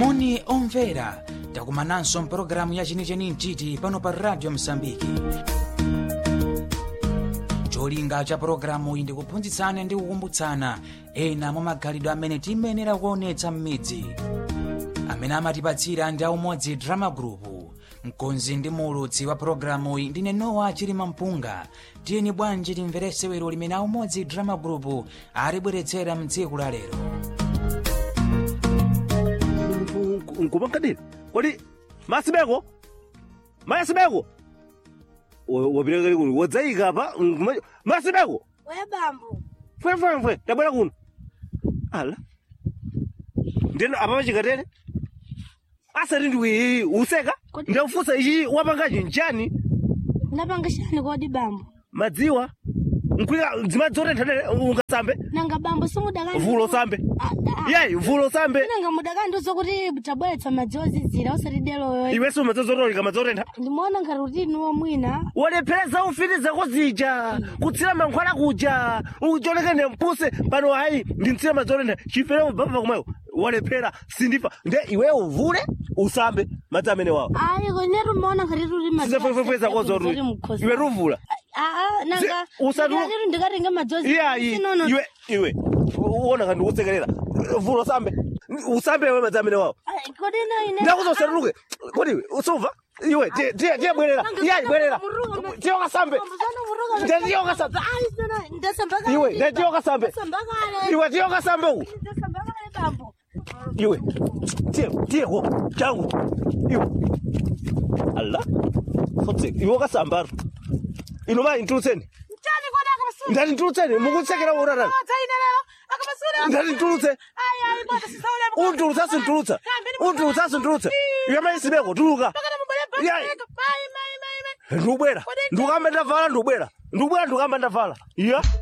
moni omvera takumananso mpulogalamu ya chenicheni mchiti pano pa radio msambiki cholinga cha pulogalamu iyi ndikuphunzitsana ndi kukumbutsana ena mwa magalidwe amene tiyenera kuonetsa m'midzi amene amatipatsira ndi aumodzi drama group mkonzi ndi muulutsi wa pulogalamu iyi ndine nowa chilima mpunga tiyeni bwanji timvere sewero limene aumodzi drama group alibweretsera mtsiku la lero nkupankadini kodi masibeko masibeko wapilakali kuno wadzayika pa nkuma- masibeko Wewe bambo. fwefwefwe tabwera kuno ala ndeno apa pachikatene asati ndiwi useka Kodi- ndakufunsa ichi wapangachi nchani Ndapanga chani kodi bambo? madziwa nkwika dzimadzi otenthanere ungasambe Nanga bambo simudakani. vulo sambe yeyi vulo sambe Nanga mudakandiuza kuti tabweretsa madzi ozizira usati deloyo. iwenso umadzazotolika madzi otentha Ndimuona ngati utini womwina. walephereza ufiti zako zija kutsira mankhwala kuja ucholekene mpuse pano hayi ndintsira madzi otentha chifere ubaba kumweyo walephera sindifa nde iwe uvule usambe madzi amene wawo Ayi konetu muona ngati tuli madzi. sizefwefwe zakozo iwe tuvula Ah, nanga. Si- usatu- Ndikati ndikatenga madzi ozizira. iyayi Sinono. iwe iwe uona kandi ukusekerera vula usambe usambe iwe madzi amene wawo Ayi, Kodi ino ine. ndakuza usatuluke kodi iwe usumva iwe tiye- tiye tiye bwerera iyayi bwerera tiye ukasambe Ndiye tiye ukasambe Ayi, sono ndasambaka. iwe ndiye tiye ukasambe Ndasambaka. iwe tiye ukasambe uku Ndasambaka bambo. iwe tiye tiye ko changu iwe ala fotse iwe ukasambara inova intulutseni Chani kodi akamasura. ndati ntulutseni mukutsekera urarani ndati ntulutse untulutsa sintulutsa untulutsa sintulutsa iwe maisibeko tuluka Yayi. ndikubwera ndikukamba ndavala ndikubwera ndikubwera ndikukamba ndavala iya